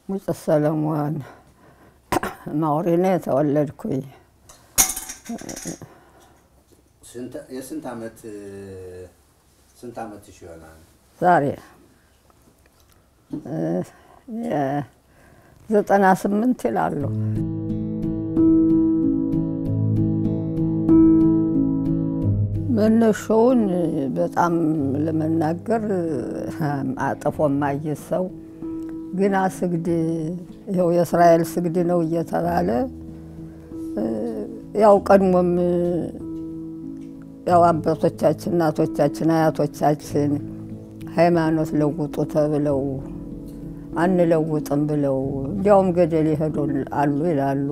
ሙጭ ሰለሞን ማውሪ ነው የተወለድኩኝ። የስንት ዓመት ስንት ዓመትሽ ይሆናል? ዛሬ ዘጠና ስምንት ይላሉ። መነሻውን በጣም ለመናገር አጥፎ ማየት ሰው ግና ስግድ ይኸው የእስራኤል ስግድ ነው እየተባለ ያው ቀድሞም ያው አባቶቻችን፣ እናቶቻችን፣ አያቶቻችን ሃይማኖት ለውጡ ተብለው አንለውጥም ብለው እንዲያውም ገደል ይሄዱ አሉ ይላሉ።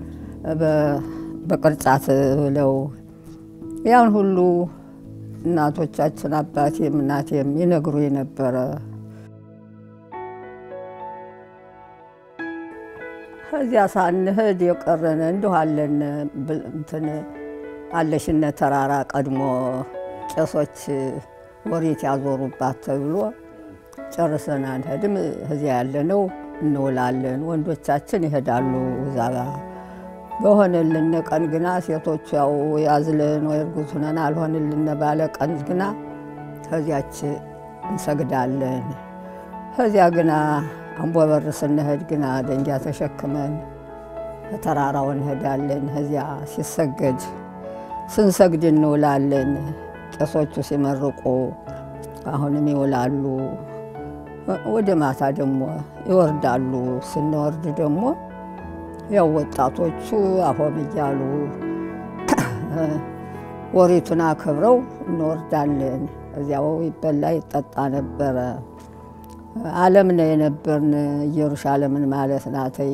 በቅርጫት ብለው ያን ሁሉ እናቶቻችን አባቴም እናቴም ይነግሩ የነበረ ከዚያ ሳንሄድ የቀረነ እንዲሁ አለን እንትን አለሽነ ተራራ ቀድሞ ቄሶች ወሬት ያዞሩባት ተብሎ ጨርሰን አንሄድም። እዚያ ያለነው እንውላለን። ወንዶቻችን ይሄዳሉ ዛባ በሆነልን ቀን ግና ሴቶቹ ያው ያዝልን ወይ እርጉዝ ሆነን አልሆንልን ባለ ቀን ግና ከዚያች እንሰግዳለን። ከዚያ ግና አንቦበር ስንሄድ ግና ደንጊያ ተሸክመን ተራራው እንሄዳለን። ከዚያ ሲሰገድ ስንሰግድ እንውላለን። ቄሶቹ ሲመርቁ አሁንም ይውላሉ። ወደ ማታ ደግሞ ይወርዳሉ። ስንወርድ ደግሞ ያው ወጣቶቹ አፎም እያሉ ወሪቱን አክብረው እንወርዳለን። እዚያው ይበላ ይጠጣ ነበረ። ዓለም ነው የነበርን ኢየሩሳሌምን ማለት ናተይ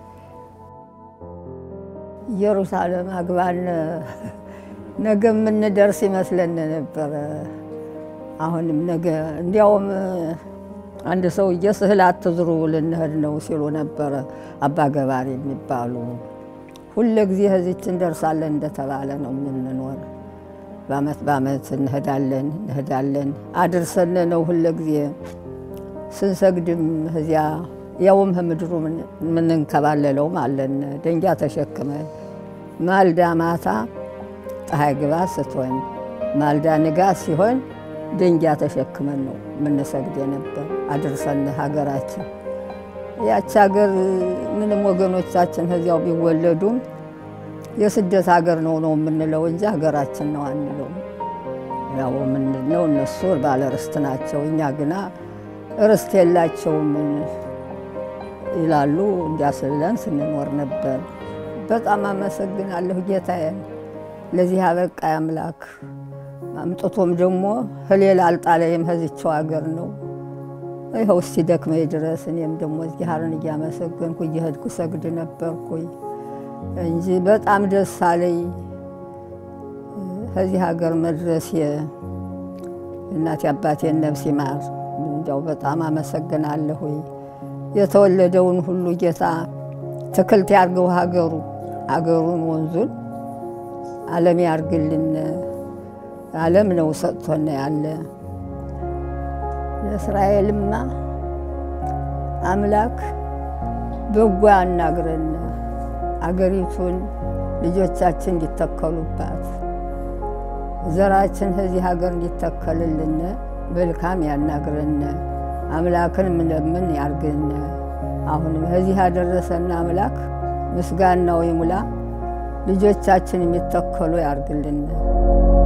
ኢየሩሳሌም አግባን ነገ የምንደርስ ይመስለን ነበረ። አሁንም ነገ እንዲያውም አንድ ሰውዬ ስዕል አትዝሩ ልንሄድ ነው ሲሉ ነበረ አባ ገባሪ የሚባሉ። ሁለ ጊዜ ህዚች እንደርሳለን እንደተባለ ነው የምንኖር። በአመት በአመት እንሄዳለን እንሄዳለን አድርሰን ነው ሁለ ጊዜ ስንሰግድም እዚያ ያውም ምድሩ የምንንከባለለውም አለን ደንጊያ ተሸክመን ማልዳ ማታ ፀሐይ ግባት ስትሆን ማልዳ ንጋት ሲሆን ደንጊያ ተሸክመን ነው የምንሰግድ ነበር። አድርሰን ሀገራችን ያች ሀገር ምንም ወገኖቻችን ከዚያው ቢወለዱም የስደት ሀገር ነው ነው የምንለው እንጂ ሀገራችን ነው አንለው። ያው ምንድነው እነሱ ባለ ርስት ናቸው፣ እኛ ግና ርስት የላቸውም ይላሉ። እንዲያስለን ስንኖር ነበር። በጣም አመሰግናለሁ ጌታዬን ለዚህ አበቃ አምላክ። አምጥቶም ደግሞ ከሌላ አልጣለይም ከዚቸው ሀገር ነው። ይኸው እስቲ ደክመኝ ድረስ እኔም ደግሞ እግዚአብሔርን እያመሰገንኩ እየሄድኩ ሰግድ ነበርኩኝ እንጂ በጣም ደስ አለኝ ከዚህ ሀገር መድረሴ። እናቴ አባቴን ነፍስ ይማር። እንዲያው በጣም አመሰግናለሁ። የተወለደውን ሁሉ ጌታ ትክልት ያርገው ሀገሩ ሀገሩን ወንዙን ዓለም ያርግልን። ዓለም ነው ሰጥቶን ያለ ለእስራኤልማ አምላክ በጎ ያናግረን። አገሪቱን ልጆቻችን እንዲተከሉባት ዘራችን ከዚህ ሀገር እንዲተከልልን መልካም ያናግረን። አምላክን ምለምን ያርግን። አሁንም ከዚህ ያደረሰን አምላክ ምስጋናው ይሙላ። ልጆቻችን የሚተከሉ ያርግልን።